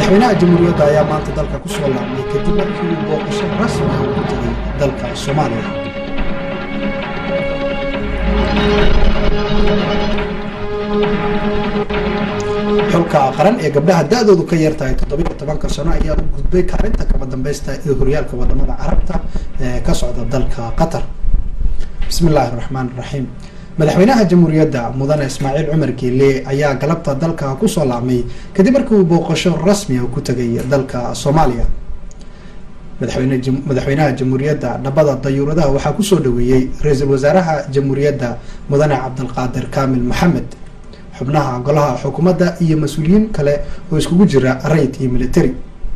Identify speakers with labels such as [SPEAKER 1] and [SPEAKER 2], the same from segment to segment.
[SPEAKER 1] madaxweynaha jamhuuriyadda ayaa maanta dalka ku soo laabmay kadib markii uu booqasho rasmi ah ku tegay dalka soomaaliya xulka qaran ee gabdhaha da-doodu ka yar tahay toddobiyo tobanka sano ayaa u gudbay kaalinta kaba dambeysta ee horyaalka wadamada carabta ee ka socda dalka qatar bismi illaahi raxmaan raxiim madaxweynaha jamhuuriyadda mudane ismaaciil cumar geele ayaa galabta dalka kusoo laabmay kadib markii uu booqasho rasmi ah ku tegay dalka soomaaliya madaxweynaha jamhuuriyadda dhabada dayuuradaha waxaa kusoo dhaweeyey ra-iisul wasaaraha jamhuuriyadda mudane cabdilqaadir kaamil maxamed xubnaha golaha xukuumadda iyo mas-uuliyiin kale oo iskugu jira rayid iyo military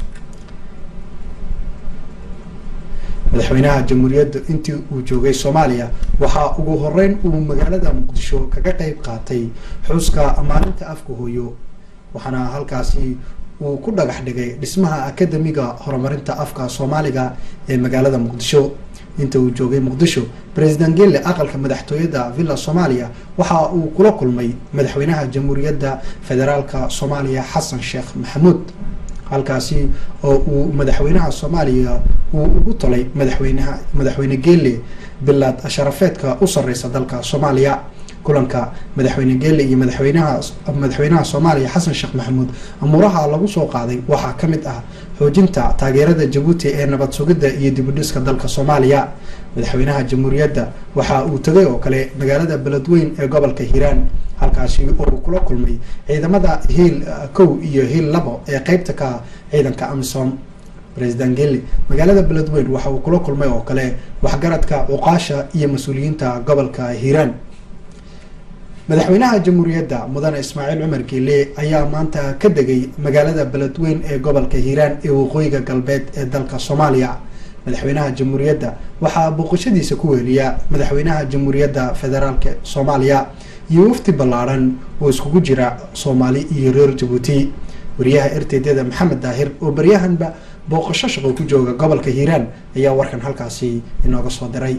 [SPEAKER 1] madaxweynaha jamhuuriyadda intii uu joogay soomaaliya waxaa ugu horeyn uu magaalada muqdisho kaga qeyb qaatay xuska maalinta afka hooyo waxaana halkaasi uu ku dhagax dhigay dhismaha akademiga horumarinta afka soomaaliga ee magaalada muqdisho inta uu joogay muqdisho president gelle aqalka madaxtooyada villa soomaaliya waxa uu kula kulmay madaxweynaha jamhuuriyadda federaalka soomaaliya xasan sheekh maxamuud halkaasi oo uu madaxweynaha soomaaliya uu ugu tolay madaxweynaha madaxweyne geele bilaad sharafeedka u sareysa dalka soomaaliya kulanka madaxweyne geele iyo madaxweynaha madaxweynaha soomaaliya xasan sheekh maxamuud amuuraha lagu soo qaaday waxaa ka mid ah xoojinta taageerada jabuuti ee nabad sugidda iyo dibudhiska dalka soomaaliya madaxweynaha jamhuuriyadda waxa uu tegay oo kale magaalada beledweyn ee gobolka hiiraan halkaasi oo kula kulmay ciidamada hiil kow iyo hiil labo ee qeybta ka ciidanka amisom president gelle magaalada beledweyn waxa uu kula kulmay oo kale waxgaradka cuqaasha iyo mas-uuliyiinta gobolka hiiraan madaxweynaha jamhuuriyadda mudane ismaaciil cumar geele ayaa maanta ka degay magaalada beledweyn ee gobolka hiiraan ee waqooyiga galbeed ee dalka soomaaliya madaxweynaha jamhuuriyadda waxaa booqashadiisa ku weeliya madaxweynaha jamhuuriyadda federaalk soomaaliya iyo wafti ballaadhan oo iskugu jira soomaali iyo reer jabuuti wariyaha erteedyada maxamed daahir oo baryahanba booqasho shaqo ku jooga gobolka hiiraan ayaa warkan halkaasi inooga soo diray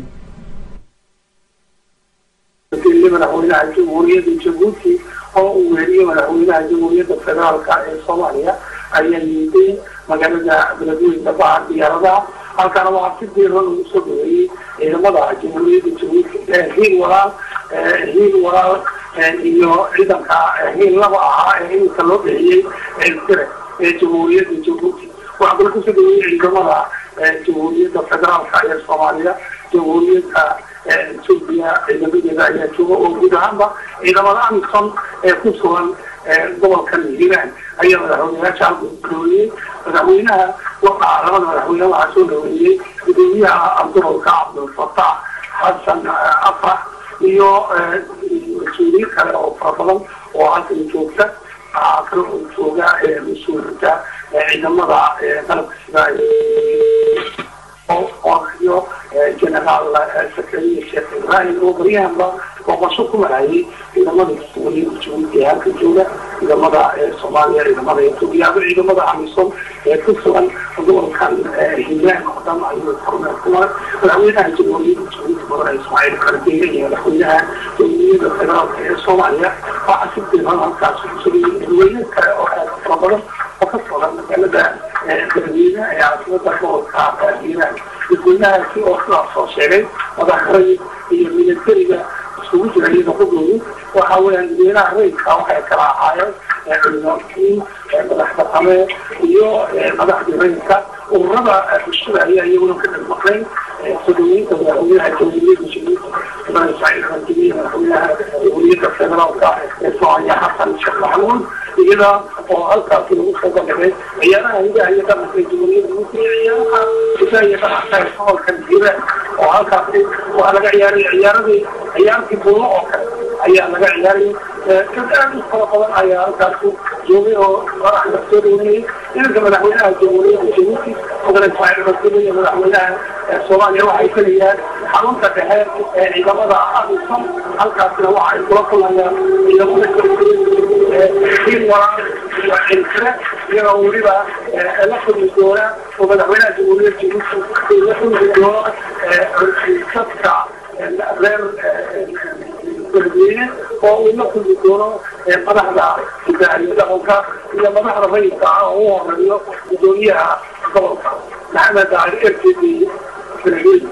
[SPEAKER 2] madaxweynaha jamhuuriyadda jabuuti oo uu weeriyo madaxweynaha jamhuuriyadda federaalka ee soomaaliya ayaa yimiday magaalada beledweyn dhabaha diyaaradaha halkaana waxaa si diiran ugu soo dhaweeyey ciidamada jamhuuriyadda jabuuti hiil walaal hiil walaal iyo ciidanka hiil laba ahaa ee iminka loo bixiyey sire ee jamhuuriyadda jabuuti waxaa kale kusoo dhaweeyey ciidamada jamhuuriyadda federaalka ee soomaaliya jamhuuriyadda etoobiya ciidamadeeda ayaa jooga oo guud ahaanba ciidamada amisom ee ku sugan gobolkan hiiraan ayaa madaxweyneyaasha halka dhaweeyey madaxweynaha waxaa labada madaxweyne waxaa soo dhaweeyey gudoomiyaha abduralka cabdulfataax xasan afrax iyo mas-uuliyiin kale oo fara badan oo halkan joogta waxaa kale oo jooga mas-uuliyiinta ciidamada qalabka sida iyo generaal sakariya sheekh ibrahim oo baryahanba booqasho ku marayay ciidamada waliga jabuuti ee halka jooga ciidamada soomaaliya ciidamada etoobiya aba ciidamada amisom ee ku sugan gobolkan hiiraan oo dhan ayuu kormeel ku maray madaxweynaha jamhuuriyadda jabuuti mudane ismaaciil kardeere iyo madaxweynaha jamhuuriyadda federaalka ee soomaaliya waxaa si diiran halkaas kusugayay dadweyne kale oo aad fara badan oo ka socda magaalada beledweyne ee caasimada gobolka hiiraan dadweynahaasi oo sidaas soo sheegay madaxray iyo militariga isugu jira iyada qudoodu waxa weeyaan dadweynaha rayidka waxay kala ahaayeen culimaatiin madax dhaqame iyo madaxdii rayidka ururada bulshada ayaa iyaguna ka dhag maqleen soo dhaweynta madaxweynaha jamhuuriyadda jabuuti mudane ismaaciil xamdiye madaxweynaha jamhuuriyadda federaalka ee soomaaliya xasan sheekh maxamuud iyada oo halkaasi lagu soo bandhigay ciyaaraha hidaha iyo dhaqanka ee jamhuuriyadda jabuuti ciyaaraha hidaha iyo dhaqanka ee gobolkan hiiraan oo halkaasi waxaa laga ciyaaray ciyaaradii ciyaartii buulo oo kale ayaa laga ciyaarayay dad aad u fara badan ayaa halkaasi joogay oo madaxda soo dhaweynayay idanka madaxweynaha jamhuuriyadda jabuuti mudane ismaaciil xamdiye iyo madaxweynaha soomaaliya waxay gelayaan xarunta dhexe ee ciidamada amisom halkaasina waxa ay kula kulmayaan ciidamada hiil walaal iyo cilkire iyagoo weliba la kulmi doona oo madaxweynaha jamhuuriyadda jabuuti la kulmi doono dadka reer beledweyne oo uu la kulmi doono madaxda hidaaliyo dhaqanka iyo madaxda rayidka ah oo u horeeyo gudoomiyaha gobolka maxamed ali ertedi beledweyne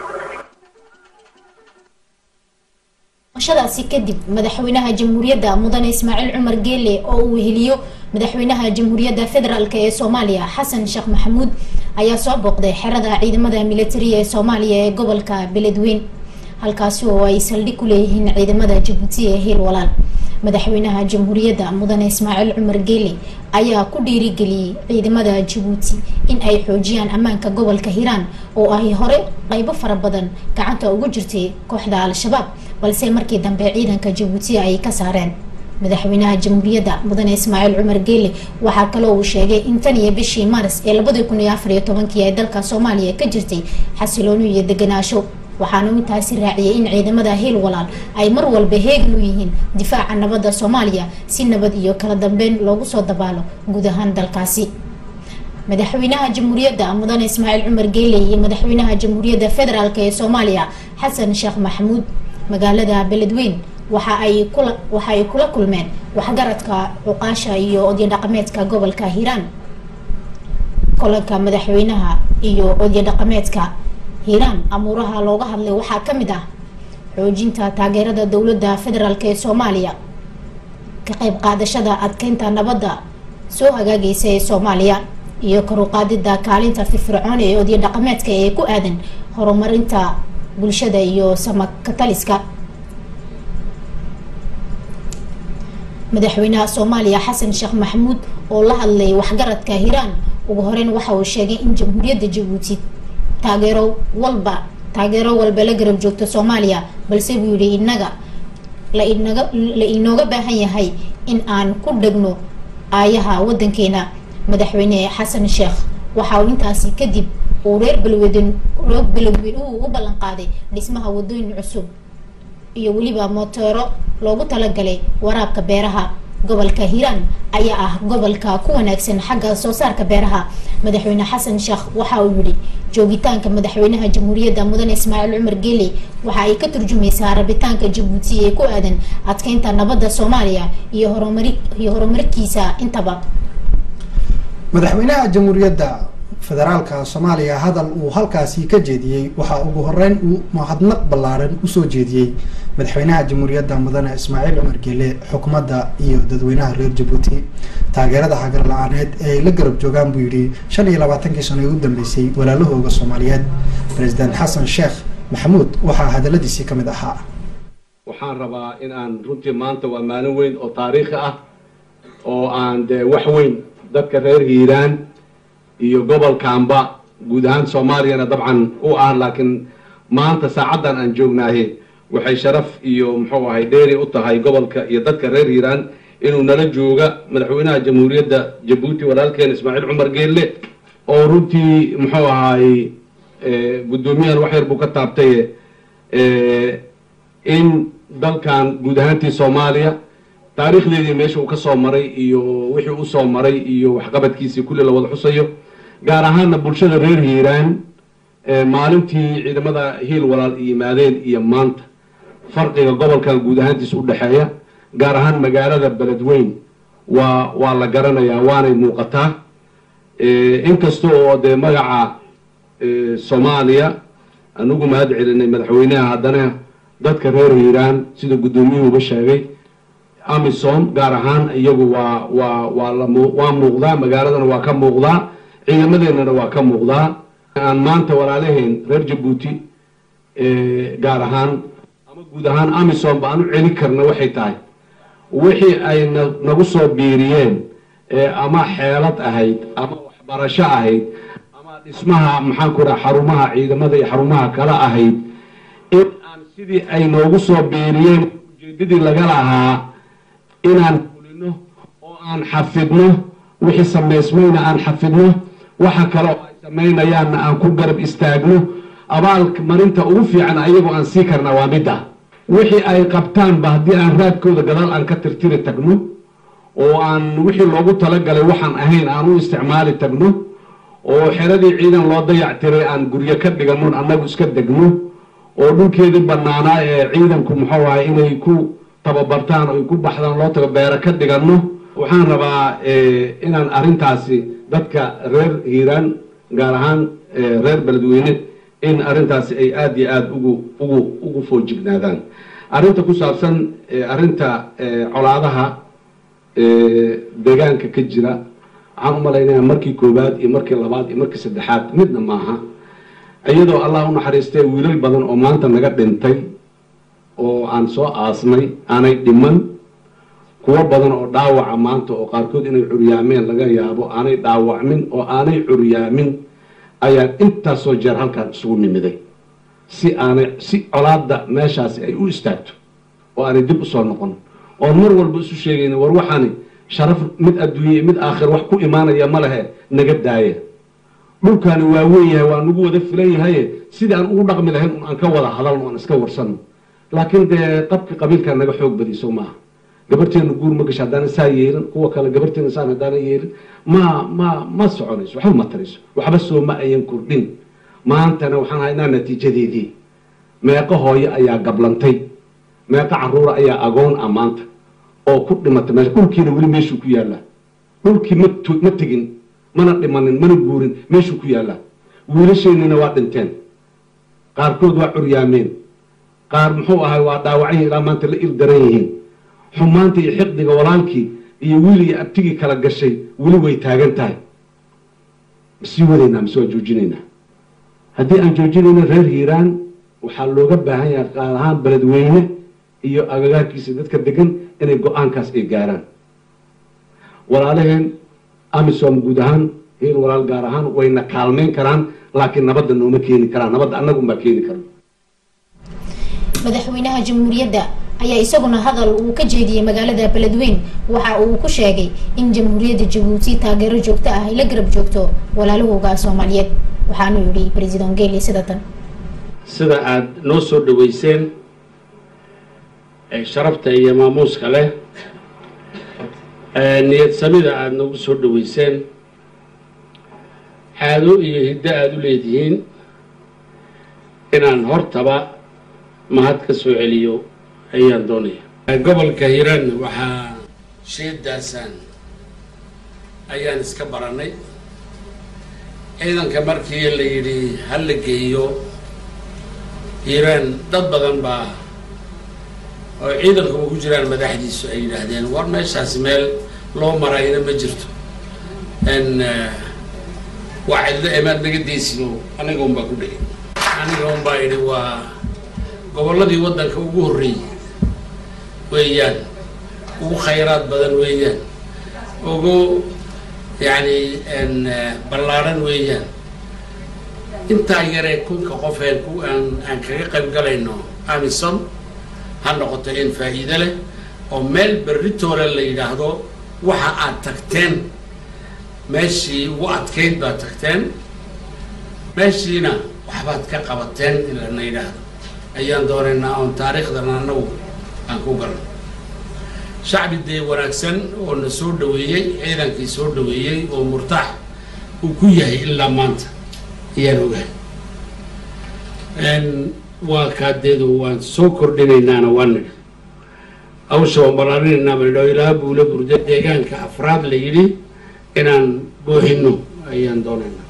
[SPEAKER 3] shadaasi kadib madaxweynaha jamhuuriyadda mudane ismaaciil cumar geele oo uu weheliyo madaxweynaha jamhuuriyadda federaalk ee soomaaliya xasan sheekh maxamuud ayaa soo booqday xerada ciidamada militariga ee soomaaliya ee gobolka beledweyn halkaasi oo ay saldhig ku leeyihiin ciidamada jabuuti ee hiil walaal madaxweynaha jamhuuriyadda mudane ismaaciil cumar geele ayaa ku dhiirigeliyey ciidamada jabuuti in ay xoojiyaan ammaanka gobolka hiiraan oo ay hore qeybo fara badan gacanta ugu jirtay kooxda al-shabaab balse markii dambe ciidanka jabuuti ay ka saareen madaxweynaha jamhuuriyadda mudane ismaaciil cumar geele waxaa kaloo uu sheegay in tan iyo bishii maaris ee labadii kun iyo afar iyo tobankii ay dalka soomaaliya ka jirtay xasilooni iyo deganaasho waxaana intaasi raaciyay in ciidamada hiil walaal ay mar walba heegan u yihiin difaaca nabadda soomaaliya si nabad iyo kala dambeyn loogu soo dabaalo guud ahaan dalkaasi madaxweynaha jamhuuriyadda mudane ismaaciil cumar geele iyo madaxweynaha jamhuuriyadda federaalk ee soomaaliya xasan sheekh maxamuud magaalada beledweyn waxa ay kula waxa ay kula kulmeen waxgaradka cuqaasha iyo odyo dhaqameedka gobolka hiiraan kulanka madaxweynaha iyo odyo dhaqameedka hiiraan amuuraha looga hadlay waxaa ka mid ah xoojinta taageerada dowladda federaalk ee soomaaliya ka qayb qaadashada adkeynta nabadda soo hagaagaysa ee soomaaliya iyo karuqaadida kaalinta firfircoon ee odyo dhaqameedka ee ku aadan horumarinta bulshada iyo samakataliska madaxweynaha soomaaliya xasan sheekh maxamuud oo la hadlay waxgaradka hiiraan ugu horeyn waxa uu sheegay in jamhuuriyadda jabuuti taageero walba taageero walba la garab joogto soomaaliya balse buu yihi inaga la inaga la inooga baahan yahay in aan ku dhegno aayaha wadankeena madaxweyne xasan sheekh waxa uu intaasi kadib uu reer balweden reer balweyn uu u ballan qaaday dhismaha wadooyin cusub iyo weliba moteero loogu talagalay waraabka beeraha gobolka hiiraan ayaa ah gobolka ku wanaagsan xagga soo saarka beeraha madaxweyne xasan sheekh waxa uu yihi joogitaanka madaxweynaha jamhuuriyadda mudane ismaaciil cumar geele waxa ay ka turjumaysaa rabitaanka jabuuti ee ku aadan adkeynta nabadda soomaaliya iyo horumari iyo horumarkiisa intaba
[SPEAKER 1] madaxweynaha jamhuuriyadda federaalka soomaaliya hadal uu halkaasi ka jeediyey waxaa ugu horeyn uu mahadnaq ballaaran usoo jeediyey madaxweynaha jamhuuriyadda mudane ismaaciil cumar geele xukuumadda iyo dadweynaha reer jabuuti taageerada hagar la-aaneed ee ay la garab joogaan buu yidhi shan iyo labaatankii sano ee u dambeysay walaalahooga soomaaliyeed president xasan sheekh maxamuud waxaa hadaladiisii ka mid ahaa
[SPEAKER 4] waxaan rabaa in aan runtii maanta waa maalin weyn oo taariikhi ah oo aan dee wax weyn dadka reer hiiraan iyo gobolkaanba guud ahaan soomaaliyana dabcan u ah laakiin maanta saacaddan aan joognaahe waxay sharaf iyo muxuu ahay dheeri u tahay gobolka iyo dadka reer hiiraan inuu nala jooga madaxweynaha jamhuuriyadda jabuuti walaalkeen ismaaciil cumar geelle oo runtii muxuu ahay guddoomiyahan wax yar buu ka taabtaye in dalkan guud ahaantii soomaaliya taariikhdeedii meesha uu ka soo maray iyo wixii u soo maray iyo waxqabadkiisii kulli la wada xusayo gaar ahaanna bulshada reer hiiraan maalintii ciidamada hiil walaal yimaadeen iyo maanta farqiga gobolkan guud ahaantiisa u dhexeeya gaar ahaan magaalada beledweyn waa waa la garanayaa waanay muuqataa inkasta oo dee magaca soomaaliya anugu mahad celinay madaxweynaha haddana dadka reer hiiraan sida guddoomiyuhuba sheegay amisom gaar ahaan iyagu waa waa waa la waa muuqdaa magaaladana waa ka muuqdaa ciidamadeennana waa ka muuqdaa aan maanta walaalahayn reer jabuuti gaar ahaan ama guud ahaan amisom ba aan u celin karna waxay tahay wixii ay na nagu soo biiriyeen ama xeelad ahayd ama waxbarasho ahayd ama dhismaha maxaan ku dhaha xarumaha ciidamada iyo xarumaha kale ahayd in aan sidii ay noogu soo biiriyeen ujeedadii laga lahaa inaan fulino oo aan xafidno wixii samaysmayna aan xafidno waxa kale oo ay samaynayaanna aan ku garab istaagno abaalka marinta ugu fiican ayagoo aan sii karna waa mid ah wixii ay qabtaanba haddii aan raadkooda gadaal aan ka tirtiri tagno oo aan wixii loogu talagalay waxaan ahayn aan u isticmaali tagno oo xeradii ciidan loo dayactiray aan guryo ka dhiganon annagu iska degno oo dhulkeedii bannaanaa ee ciidanku muxuu ahay inay ku tababartaan oy ku baxdaan loo tago beero ka dhiganno waxaan rabaa inaan arrintaasi dadka reer hiiraan gaar ahaan reer beledweyne in arrintaasi ay aada iyo aada ugu ugu ugu foojignaadaan arrinta ku saabsan arrinta colaadaha deegaanka ka jira waxaan u malaynayaa markii koowaad iyo markii labaad iyo markii saddexaad midna maaha iyadoo allah u naxariistay wiilal badan oo maanta naga dhintay oo aan soo aasnay aanay dhiman kuwo badan oo dhaawaca maanta oo qaarkood inay curyaameen laga yaabo aanay dhaawacmin oo aanay curyaamin ayaan intaasoo jeer halkaan isugu nimiday si aanay si colaadda meeshaasi ay u istaagto oo aanay dib usoo noqon oon mar walba isu sheegayna war waxaani sharaf mid adduunye mid aakhir wax ku imaanaya ma lehe naga daaya dhulkaani waa weyn yahay waa nagu wada filan yahaye sidii aan ugu dhaqmi lahayn un aan ka wada hadalno aan iska warsanno laakiin dee qabki qabiilkaa naga xoog badiso maaha gabarteena guur ma gasho haddaana saa yeelin kuwa kale gabarteena saan haddaana yeelin ma ma ma soconayso waxba ma tarayso waxba soo ma ayan kordhin maantana waxaan haynaa natiijadeedii meeqo hooyo ayaa gablantay meeqo caruura ayaa agoon ah maanta oo ku dhimatay meesha dhulkiina weli meeshuu ku yaallaa dhulkii ma ma tegin mana dhimanin mana guurin meeshuu ku yaallaa wiilasheennina waa dhinteen qaarkood waa curyaameen qaar muxuu ahay waa dhaawacyan ilaa maanta la il daran yihiin xumaanta iyo xiqdiga walaalkii iyo wiil iyo abtigii kala gashay weli way taagan tahay masii wadaynaa mase waa joojinaynaa haddii aan joojinayno reer hiiraan waxaa looga baahan yahay qaar ahaan beledweyne iyo agagaarkiisa dadka degan inay go-aankaas ay gaaraan walaalaheen amisom guud ahaan hiil walaal gaar ahaan wayna kaalmeyn karaan laakiin nabadda nooma keeni karaan nabadda annagunbaa keeni karan
[SPEAKER 3] madaxweynaha jamhuuriyadda ayaa isaguna hadal uu ka jeediyey magaalada beledweyn waxa uu ku sheegay in jamhuuriyadda jabuuti taageero joogto ah ay la garab joogto walaalahooga soomaaliyeed waxaanu yidhi president geli sida tan
[SPEAKER 5] sida aada noo soo dhaweyseen ee sharafta iyo maamuuska leh niyad samida aada noogu soo dhaweyseen caado iyo hiddo aada u leedihiin inaan hortaba mahad ka soo celiyo ayaan doonaya gobolka hiiraan waxaa sheedaasaan ayaan iska baranay ciidanka markii la yidhi ha la geeyo hiiraan dad badan baa oo ciidanka ugu jiraan madaxdiisu ay yidhaahdeen war meeshaasi meel loo marayna ma jirto n waa cidlo emaad naga deysino aniga unbaa ku dhegay aniga unbaa idhi waa gobolladii waddanka ugu horreeyey weeyaan ugu khayraad badan weeyaan ugu yacni n ballaadhan weeyaan intaa yaree kunka qofeen ku aan aan kaga qayb galayno amison ha noqoto in faa'iide leh oo meel berritoole la yidhaahdo waxa aad tagteen meeshii ugu adkayd baad tagteen meeshiina waxbaad ka qabateen in lana yidhaahdo ayaan doonaynaa oon taariikhdana annagu aan ku galno shacbi dee wanaagsan oo na soo dhaweeyey ciidankii soo dhaweeyey oo murtaax uu ku yahay ilaa maanta ayaan ogahay waa kaadeedu waan soo kordhinaynaana waan nidhi hawsha waan ballaarinayna manidho ilaa buula burda deegaanka afraad la yidhi inaan boohino ayaan doonaynaa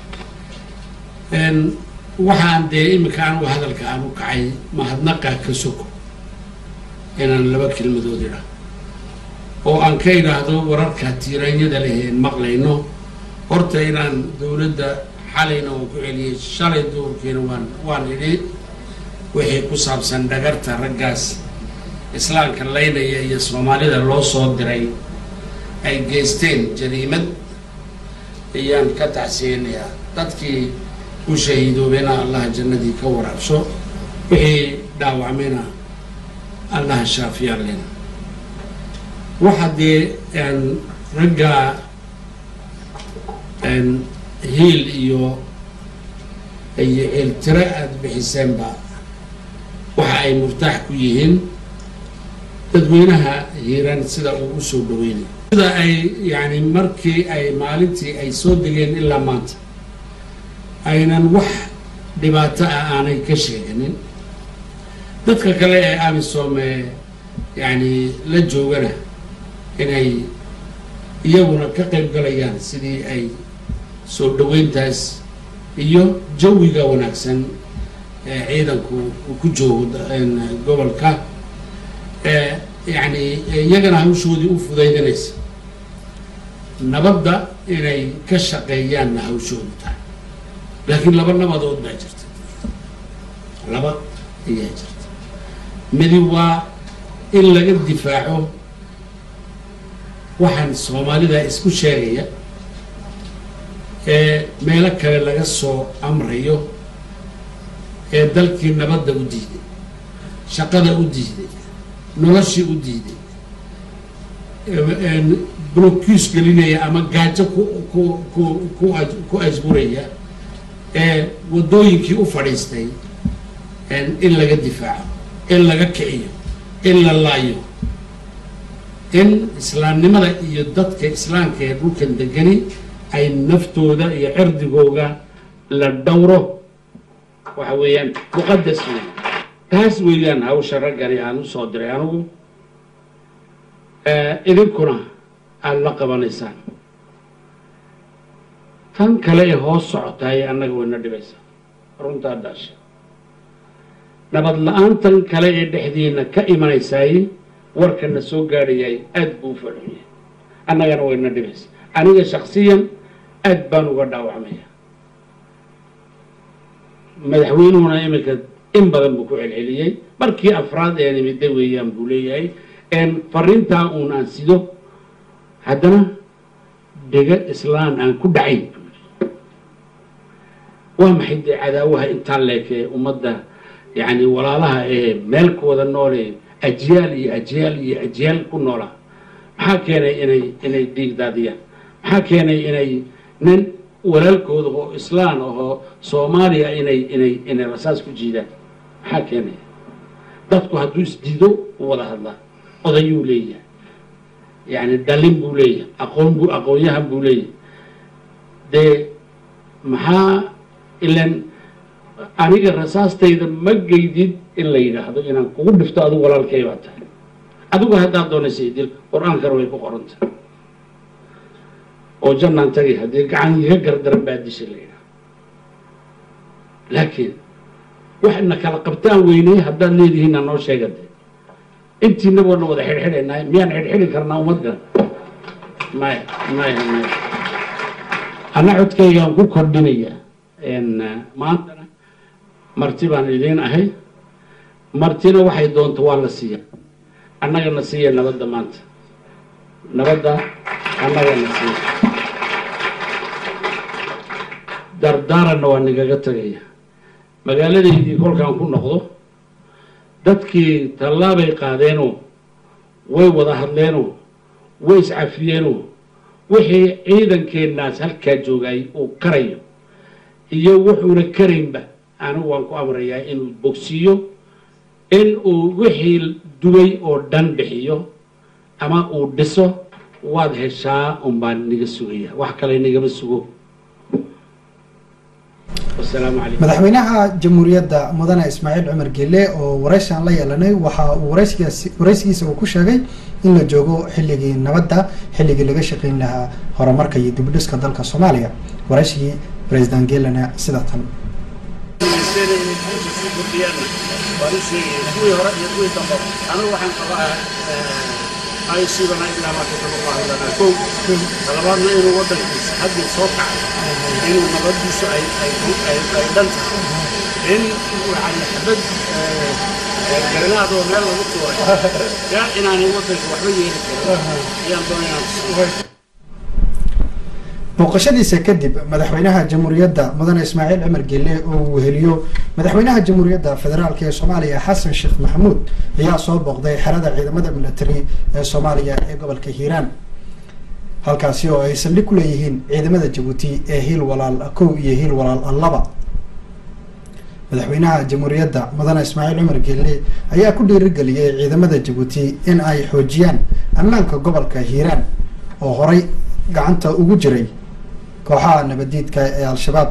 [SPEAKER 5] waxaan dee iminka anigu hadalka aan u kacay mahadnaqa ka soko inaan laba kelmadood idha oo aan ka idhaahdo wararka tiiraanyada leh een maqlayno horta inaan dowladda xalayna waan ku celiyey shalay duurkiina waan waan idhi wixii ku saabsan dhagarta raggaas islaamka laynaya iyo soomaalida loo soo diray ay geysteen jariimad ayaan ka tacsiyeynayaa dadkii u shahiidoobeena allaha jannadii ka waraabsho wixii dhaawacmayna allaha shaafiyaan lena waxa dee ragga hiil iyo iyo ceeltiro aada bixiseenba waxa ay murtaax ku yihiin dadweynaha hiiraan sida uu u soo dhaweynay sida ay yani markii ay maalintii ay soo degeen ilaa maanta aynan wax dhibaato ah aanay ka sheeganin dadka kale ee amisom ee yacni la joogana inay iyaguna ka qayb galayaan sidii ay soo dhaweyntaas iyo jawiga wanaagsan ee ciidanku uu ku joogo gobolka yacni iyagana hawshoodii u fudaydinaysa nabadda inay ka shaqeeyaanna hawshoodu tahay laakiin laba nabadood baa jirta laba ayaa jirta midi waa in laga difaaco waxaan soomaalida isku sheegaya ee meelo kale laga soo amrayo ee dalkii nabadda u diiday shaqada u diiday noloshii u diiday blokiis gelinaya ama gaajo ku ku ku ku ku asburaya ee waddooyinkii u fadhiistay in laga difaaco in laga kiciyo in la laayo in islaamnimada iyo dadka islaamka ee dhulkan degani ay naftooda iyo cirdigooga la dhowro waxa weeyaan muqadas wey taas weeyaan hawsha raggani aan usoo diray anigu idinkuna aada la qabanaysaan tan kale ee hoos socotaay annaga wayna dhibaysaa runtaa dhaasha nabad la-aantan kale ee dhexdiina ka imanaysaay warkana soo gaadhayay aad buu u fadhiyay annagana wayna dhibaysaa aniga shaksiyan aad baan uga dhaawacmaya madaxweynuhuna iminka in badan buu ku celceliyey markii afraad ee nimida weeyaan buu leeyahay fariintaa uun aan sido haddana dhega islaan aan ku dhacayn buu yidhi waa maxay dee cadaawaha intaa leekee ummadda yacni walaalaha ee meelkooda noole ajyaal iyo ajyaal iyo ajyaal ku noolaa maxaa keenay inay inay dhiig daadiyaan maxaa keenay inay nin walaalkooda oo islaan ahoo soomaaliya inay inay inay rasaas ku jiidaan maxaa keenaya dadku hadduu isdiido u wada hadlaa odayuu leeyahay yacni dhalin buu leeyahay aqoon buu aqoonyahan buu leeyahay dee maxaa ilan aniga rasaastayda ma geydid in la yidhaahdo inaan kugu dhifto adigu walaalkay baa tahay adigu haddaad doonaysa idil qur-aankana way ku qoranta oo jannaan tagay haddii gacan iga gardaran baa disha la yidhaha laakiin waxna kala qabtaan weynay haddaad leedihiinna noo sheega de intiina waana wada xidhxidhaynaa miyaan xidhxidhi karnaa ummadda maya maya maya ana codkaygaan ku kordhinaya maantana marti baan idiin ahay martina waxay doonto waa la siiya annagana siiya nabadda maanta nabadda annagana siiya dardaaranna waa nagaga tagaya magaaladaydii kolkaan ku noqdo dadkii tallaabay qaadeenoo way wada hadleenoo way iscafiyeenoo wixii ciidankeennaas halkaa joogay uu karayo iyo wuxuuna karaynba anigu waan ku amrayaa inuu bogsiiyo in uu wixii dubay oo dhan bixiyo ama uu dhiso waad heshaa unbaan niga sugaya wax kale nigama sugo wasalaamu calaykum
[SPEAKER 1] madaxweynaha jamhuuriyadda mudane ismaaciil cumar gele oo waraysiaan la yeelanay waxa uu waraysigaasi waraysigiisa uu ku sheegay in la joogo xilligii nabadda xilligii laga shaqayn lahaa horumarka iyo dibudhiska dalka soomaaliya waraysigii president gelena sida tan
[SPEAKER 5] kuwii hore iyo kuwii dambe anigu waxaan qabaa ay siibana ilaa marka kama qaadanaa kow talabaadna inuu waddankiisa haddii soo kacay inuu nabadiisu ay ay ay ay dhan tahay in yani xabad garanaad oo meel lagu tuuray yaa inaanay waddanka waxba yeeli karin ayaan doonayaan
[SPEAKER 1] booqashadiisa kadib madaxweynaha jamhuuriyadda mudane ismaaciil cumar gele oo uu weheliyo madaxweynaha jamhuuriyadda federaalk ee soomaaliya xasan sheekh maxamuud ayaa soo booqday xerada ciidamada military ee soomaaliya ee gobolka hiiraan halkaasi oo ay saldhig ku leeyihiin ciidamada jabuuti ee hiil walaal kow iyo hiil walaal laba madaxweynaha jamhuuriyadda mudane ismaaciil cumar gele ayaa ku dhiirigeliyey ciidamada jabuuti in ay xoojiyaan ammaanka gobolka hiiraan oo horay gacanta ugu jiray kooxaha nabadiidka ee al-shabaab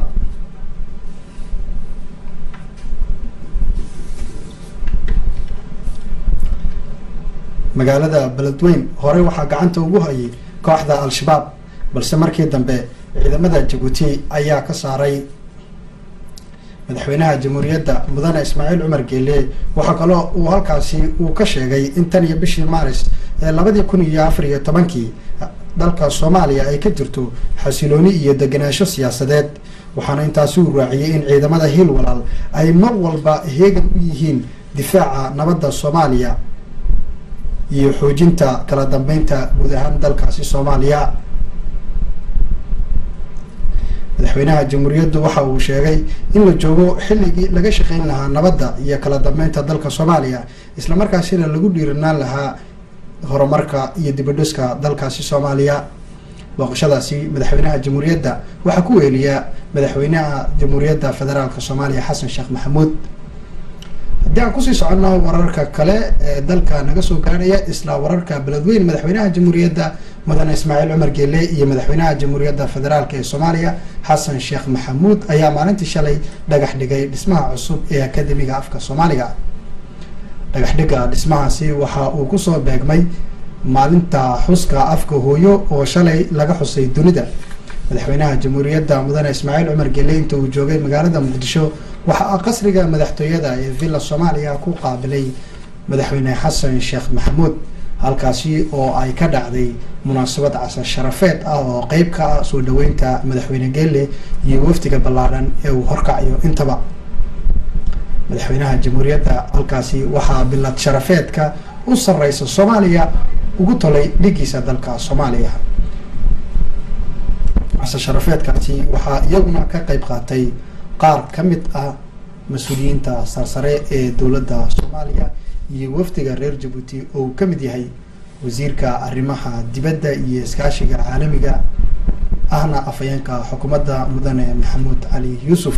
[SPEAKER 1] magaalada beledweyn horey waxaa gacanta ugu hayay kooxda al-shabaab balse markii dambe ciidamada jabuuti ayaa ka saaray madaxweynaha jamhuuriyadda mudane ismaaciil cumar geele waxaa kaloo uu halkaasi uu ka sheegay in tan iyo bishii maaris ee labadii kun iyo afar iyo tobankii dalka soomaaliya ay ka jirto xasilooni iyo degenaansho siyaasadeed waxaana intaasi uu raaciyey in ciidamada hiil walaal ay mar walba heegan u yihiin difaaca nabadda soomaaliya iyo xoojinta kala dambeynta guud ahaan dalkaasi soomaaliya madaxweynaha jamhuuriyaddu waxa uu sheegay in la joogo xilligii laga shaqeyn lahaa nabadda iyo kala dambeynta dalka soomaaliya islamarkaasina lagu dhiiranaan lahaa horumarka iyo dibadhiska dalkaasi soomaaliya booqashadaasi madaxweynaha jamhuuriyadda waxaa ku weeliya madaxweynaha jamhuuriyadda federaalk soomaaliya xasan sheekh maxamuud haddii aan kusii soconno wararka kale ee dalka naga soo gaarhaya isla wararka beledweyn madaxweynaha jamhuuriyadda mudane ismaaciil cumar geele iyo madaxweynaha jamhuuriyadda federaalk ee soomaaliya xasan sheekh maxamuud ayaa maalintii shalay dhagax dhigay dhismaha cusub ee akademiga afka soomaaliga dhagax dhiga dhismahaasi waxa uu kusoo beegmay maalinta xuska afka hooyo oo shalay laga xusay dunida madaxweynaha jamhuuriyadda mudane ismaaciil cumar geele inta uu joogay magaalada muqdisho waxaa qasriga madaxtooyada ee villa soomaaliya ku qaabilay madaxweyne xasan sheekh maxamuud halkaasi oo ay ka dhacday munaasabad casar sharafeed ah oo qeyb ka ah soo dhaweynta madaxweyne geele iyo wafdiga ballaadhan ee uu horkacayo intaba madaxweynaha jamhuuriyadda halkaasi waxaa bilad sharafeedka u sareysa soomaaliya ugu tolay dhigiisa dalka soomaaliya casar sharafeedkaasi waxaa iyaguna ka qeyb qaatay qaar ka mid ah mas-uuliyiinta sarsare ee dowladda soomaaliya iyo wafdiga reer jabuuti oo uu ka mid yahay wasiirka arrimaha dibadda iyo iskaashiga caalamiga ahna afhayeenka xukuumadda mudane maxamuud cali yuusuf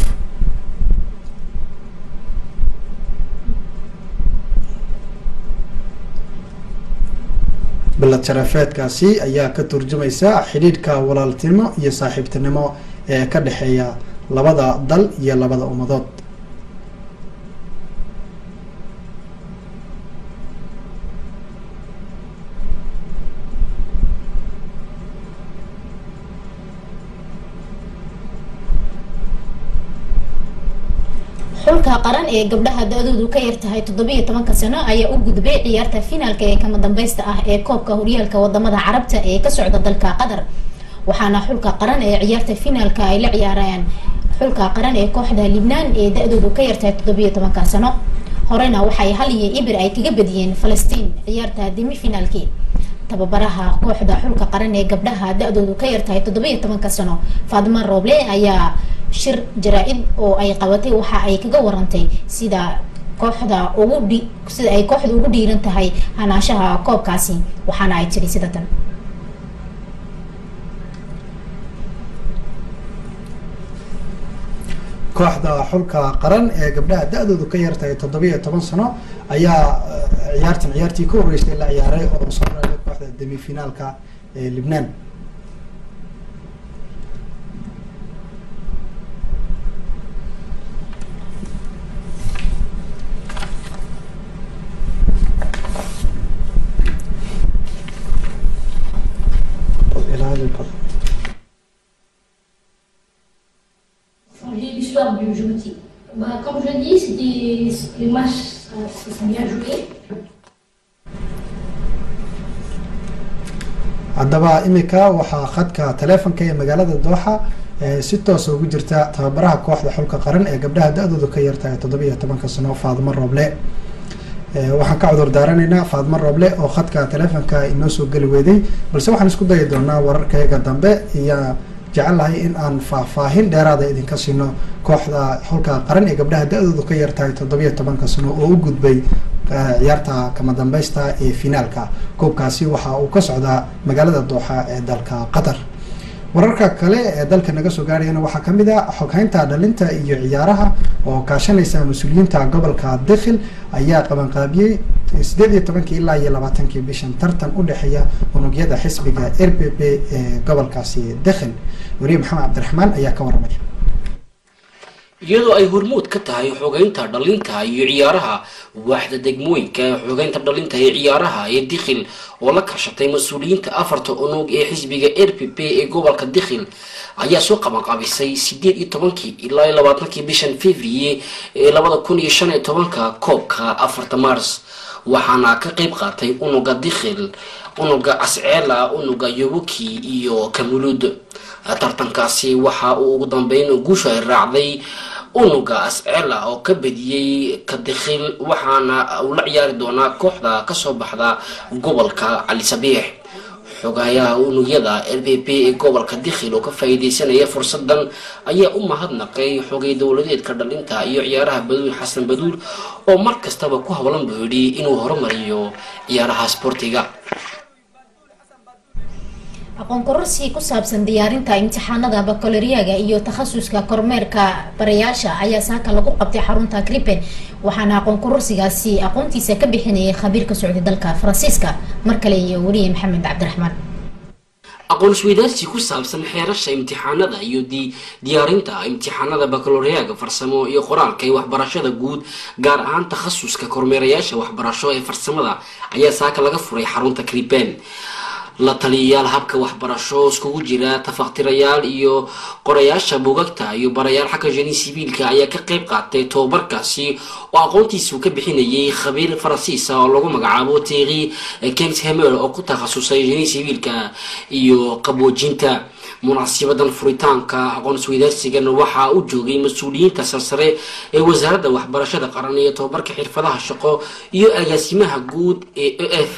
[SPEAKER 1] bilad sharafeedkaasi ayaa ka turjumaysa xidhiidhka walaaltinimo iyo saaxiibtinimo ee ka dhexeeya labada dal iyo labada ummadood
[SPEAKER 3] xulka qaran ee gabdhaha da-doodu ka yartahay toddobiiyo tobanka sano ayaa u gudbay ciyaarta finaalka ee kama dambeysta ah ee koobka horyaalka wadamada carabta ee ka socda dalka qatar waxaana xulka qaran ee ciyaarta finaalka ay la ciyaarayaan xulka qaran ee kooxda libnaan ee da-doodu ka yartahay toddobiiyo tobanka sano horena waxay hal iyo ibir ay kaga badiyeen falastiin ciyaarta demi finaalkii tababaraha kooxda xulka qaran ee gabdhaha da-doodu ka yartahay toddobiiyo tobanka sano faadima rooble ayaa shir jaraa-id oo ay qabatay waxa ay kaga warantay sida kooxda ugu dhi sida ay kooxda ugu dhiiran tahay hanaashaha koobkaasi waxaana ay tiri sida tan
[SPEAKER 1] kooxda xulka qaran ee gabdhaha da-doodu ka yartahay toddobiiyo toban sano ayaa ciyaartan ciyaartii ka horeysay la ciyaaray oo soo reebay kooxda demi finaalka ee libnaan
[SPEAKER 6] changer l'histoire du Djibouti bah, Comme je dis, c'était les matchs, ça, ça s'est bien joué.
[SPEAKER 1] haddaba imika waxaa khadka taleefonka ee magaalada dooxa si toosa ugu jirta tababaraha kooxda xulka qaran ee gabdhaha da-dooda ka yartahay toddobiiyo tobanka sano faadimo rooble waxaan ka cudur daaranaynaa faadimo rooble oo khadka taleefonka inoo soo geli weeday balse waxaan isku dayi doonaa wararkayga dambe iyo jecelahay in aan faahfaahin dheeraada idinka siino kooxda xulka qaran ee gabdhaha da-doodu ka yartahay toddobiiyo tobanka sano oo u gudbay ciyaarta kama dambeysta ee finaalka koobkaasi waxa uu ka socdaa magaalada dooxa ee dalka qatar wararka kale ee dalka naga soo gaarayana waxaa kamid a xoghaynta dhalinta iyo ciyaaraha oo kaashanaysa mas-uuliyiinta gobolka dekhil ayaa qabanqaabiyey sideed iyo tobankii ilaa iyo labaatankii bishan tartan u dhexeeya unugyada xisbiga r p p ee gobolkaasi dekhil wariye maxamed cabdiraxmaan ayaa ka waramaya
[SPEAKER 7] iyadoo ay hormuud ka tahay xogeynta dhalinta iyo ciyaaraha waaxda degmooyinka xogeynta dhalinta ee ciyaaraha ee dikhil oo la kashatay mas-uuliyiinta afarta unug ee xisbiga r p p ee gobolka dikhil ayaa soo qabanqaabisay sideed iyo tobankii ilaa iyo labaatankii bishan fevrier ee labada kun iyo shan iyo tobanka koobka afarta mars waxaana ka qeyb qaatay unuga dikhil unuga casceela unuga yobuki iyo kamuluud tartankaasi waxa uu ugu dambeyn guusha ay raacday unuga ascela oo ka badiyey kadikhil waxaana uu la ciyaari doonaa kooxda kasoo baxda gobolka cali sabiix xogayaha unugyada l b p ee gobolka dikhil oo ka faa-iideysanaya fursadan ayaa u mahadnaqay xogay dowladeedka dhalinta iyo ciyaaraha baduul xasan baduul oo mar kastaba ku howlan buu yidhi inuu horumariyo ciyaaraha sportiga
[SPEAKER 3] aqoon kororsi ku saabsan diyaarinta imtixaanada bakoloriyaga iyo takhasuska kormeerka barayaasha ayaa saaka lagu qabtay xarunta gripen waxaana aqoon kororsigaasi aqoontiisa ka bixinayay khabiir ka socday dalka faransiiska mar kale iyo weliye maxamed cabdiraxmaan
[SPEAKER 7] aqoon isweydaarsi ku saabsan xeerasha imtixaanada iyo diyaarinta imtixaanada bakaloriyaga farsamo iyo qoraalka ee waxbarashada guud gaar ahaan takhasuska kormeerayaasha waxbarasho ee farsamada ayaa saaka laga furay xarunta gripen la taliyayaal habka waxbarasho iskugu jira tafaktirayaal iyo qorayaasha buugagta iyo barayaal xagga jeni sibiilka ayaa ka qeyb qaatay tobabarkaasi oo aqoontiisu ka bixinayay khabiir faransiisa oo lagu magacaabo teeri kens hemer oo ku takhasusay jeni sibiilka iyo qaboojinta munaasibadan furitaanka aqoon isweydaarsigan waxaa u joogay mas-uuliyiinta sarsare ee wasaaradda waxbarashada qaran iyo tobabarka xirfadaha shaqo iyo agaasimaha guud ee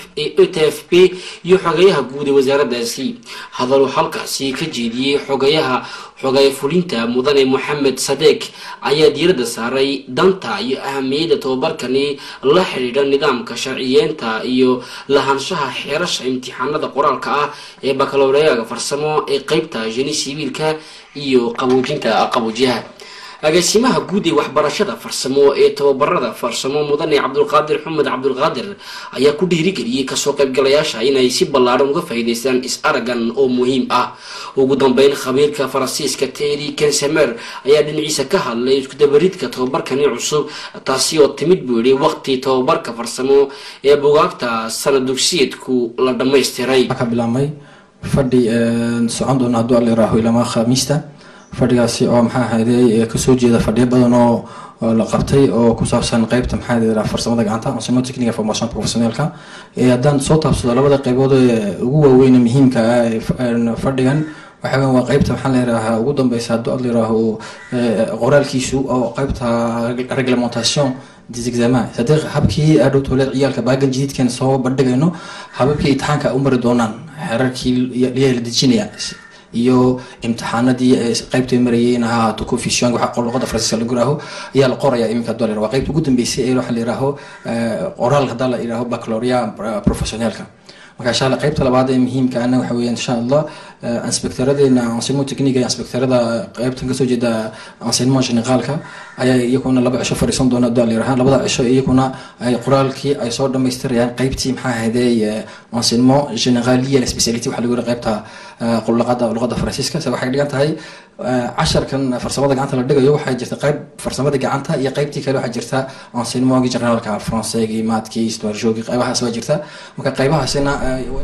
[SPEAKER 7] e t f p iyo xogeyaha guud ee wasaaradaasi hadaluu halkaasi ka jeediyey xogayaha xogay fulinta mudane moxamed sadeek ayaa diiradda saaray danta iyo ahamiyadda tobabarkani la xidhiidha nidaamka sharciyeenta iyo lahaanshaha xeerasha imtixaanada qoraalka ah ee bakaloreyaga farsamo ee qeybta jeni sibiilka iyo qaboojinta qaboojiyaha agaasimaha guud ee waxbarashada farsamo ee tababarada farsamo mudane cabdulqaadir xumed cabdulqaadir ayaa ku dhiirigeliyey kasoo qaybgalayaasha inay si ballaaran uga faa'iidaystaan is-aragan oo muhiim ah ugu dambeyn khabiirka faransiiska terry kensemer ayaa dhinaciisa ka hadlay iskudabaridka tababarkani cusub taasi oo timid buu yihi waqti tababarka farsamo ee bugaagta sanad dugsiyeedku la dhammaystiray
[SPEAKER 8] ka bilaabmay fadhi socon doona hadduu alla iraaho ilamaa khamiista fadhigaasi oo maxaa ahayday kasoo jeeda fadhiyo badan oo la qabtay oo ku saabsan qeybta maxaa ahayday farsamada gacanta enseignement technique formation professionnelka haddaan soo taabsado labada qeybood ee ugu waaweyn muhiimka ah ee fadhigan waxa weyan waa qeybta maxaa la yidhaahaa ugu dambeysa hadduu ad la yidhaaho qoraalkiisu oo qeybta reglementation des examens c'est-à-dire habkii adhowtooleed ciyaalka baagan jadiidkan soo bandhigayno hababkii imtixaanka u mari doonaan xerarkii liyaa la dejinaya iyo imtixaanadii qeybta marayeen ha ahaato confusion waxa luqada faransiiska lagu yiraaho ayaa la qoraya iminka dolar waa qeybta ugu dambeysay ee waxa la yiraaho qoraal haddaa la yiraaho baccaloria professionalka marka insha allah qeybta labaad ee muhiimka ana waxa weeyaan insha allah inspectoradeena enseignement technique ee inspectorada qeybtan kasoo jeeda enseignement generaalka ayaa iyaguna laba cisho fadhiisan doona haddaa la yiraha labada cisho iyaguna ay qoraalkii ay soo dhamaystirayaan qeybtii maxaa ahayday enseignement generaliya speciality waxa lagu yiri qeybta luqada luqada faransiiska se waxay dhigan tahay casharkan farsamada gacanta la dhigayo waxaa jirta qeyb farsamada gacanta iyo qeybtii kale waxaa jirta enseignementgi generaalka françaigii maadkii histoire qeybahaas baa jirta marka qeybahaasina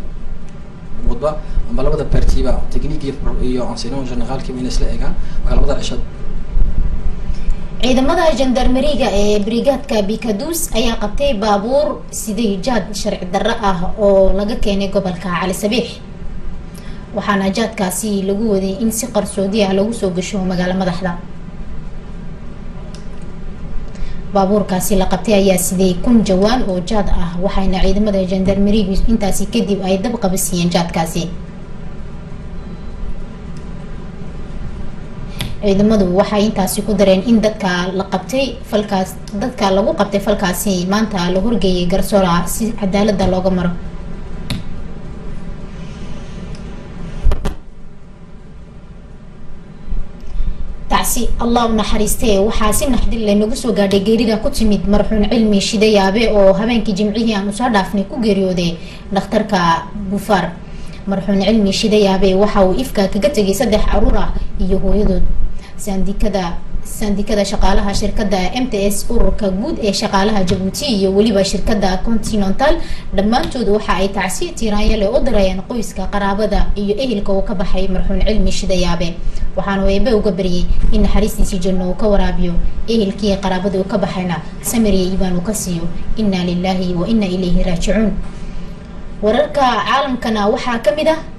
[SPEAKER 8] wadba amba labada partiba technique iyo enseignement generaalkiiba inay isla eegaan marka labada cishad
[SPEAKER 3] ciidamada jandarmeriga ee brigaadka bikadus ayaa qabtay baabuur sidii jaad sharci darro ah oo laga keenay gobolka cali sabiix waxaana jaadkaasi lagu waday in si qarsoodi ah lagu soo gasho magaalo madaxda baabuurkaasi la qabtay ayaa sidee kun jawaan oo jaad ah waxayna ciidamada jandarmerigu intaasi kadib ay dab qabasiiyeen jaadkaasi ciidamadu waxay intaasi ku dareen in dadka la qabtay falkaas dadka lagu qabtay falkaasi maanta la horgeeyay garsoora si cadaalada looga maro tacsi allah u naxariistee waxaa si naxdin leh nagu soo gaadhay geerida ku timid marxuun cilmi shidayaabe oo habeenkii jimcihii aanu soo dhaafnay ku geeriyooday dhakhtarka bufaar marxuun cilmi shidayaabe waxa uu ifka kaga tegay saddex caruur ah iyo hooyadood saandikada sandikada shaqaalaha shirkada m t s ururka guud ee shaqaalaha jabuuti iyo weliba shirkada continental dhammaantood waxa ay tacsi tiiraanyale u dirayeen qoyska qaraabada iyo ehelka uu ka baxay marxuun cilmi shidayaabe waxaanu eebe uga baryay in naxariistiisii janno uu ka waraabiyo ehelkii qaraabada uu ka baxayna samiriya iibaan uu ka siiyo inaa lilaahi wa inaa ilayhi raajicuun wararka caalamkana waxaa ka mid ah